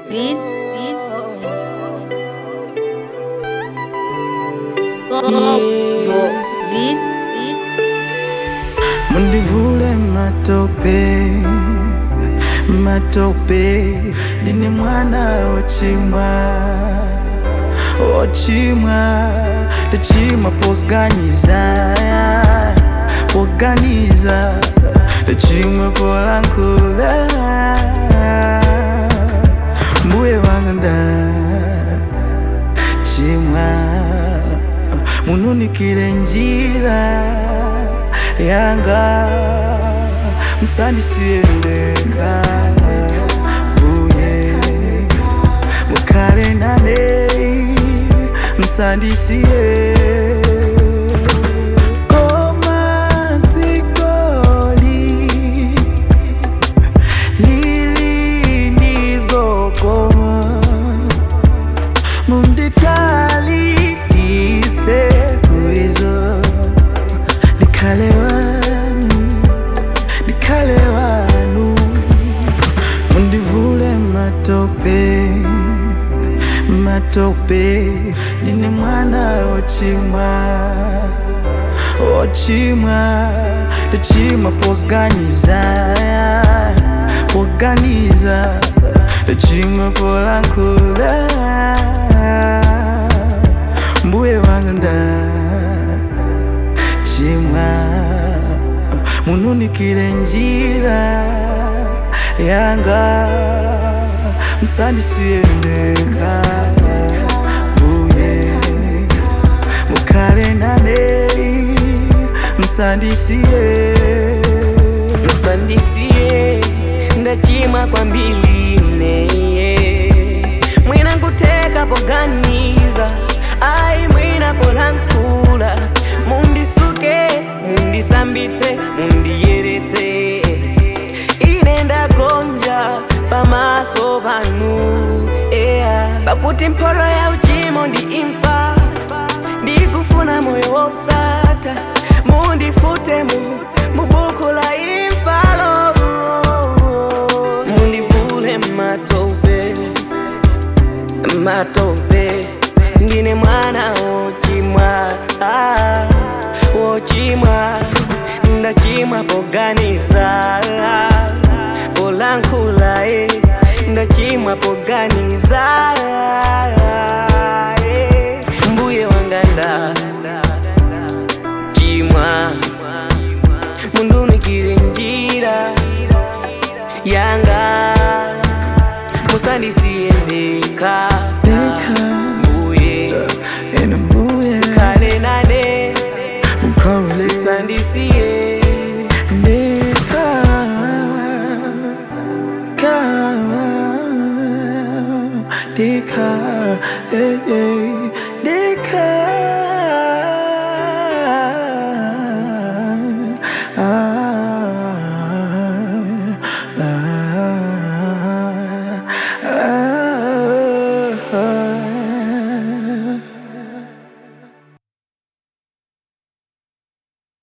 beats, beats. Go, go, beats, beats. mundivule matope matope ndine mwana wochimwa wochimwa ndachimwa poganiza poganiza ndachimwa polankula mbuye wanga nda chimwa mununikire njira yanga musandisiyendeka mbuye mukale nane musandisiye koma dzikoli lili ndizokoma munditalikitse kuizo ndikhale wanu ndikhale wanu mundivule matope matope ndine mwana wochimwa wochimwa ndachimwa poganiza poganiza ndachimwa polankula mbuye wanga nda chimwa mununikire njira yanga musandisiyendeka mbuye mukale nane musandisiye msandisiye ndachimwa kwa mbili mneye mwina nkuteka poganiza ayi mwina polankula mundisuke mundisambitse mundiyeretse ine ndagonja pamaso panu eya pakuti mphotho ya uchimo ndi imfa ndikufuna moyo wosatha mundifute mu mubuku la imfalo mundivule matope matope ndine mwana wochimwa ah, wochimwa ndachimwa poganiza polankhula eh, ndachimwa poganiza eh, mbuye wanga nda chimwa mundunikire njira yanga musandisiyendeka mbuye ene mbuye kale nane mukole sandisiye ndeka kama ndeka eh, eh,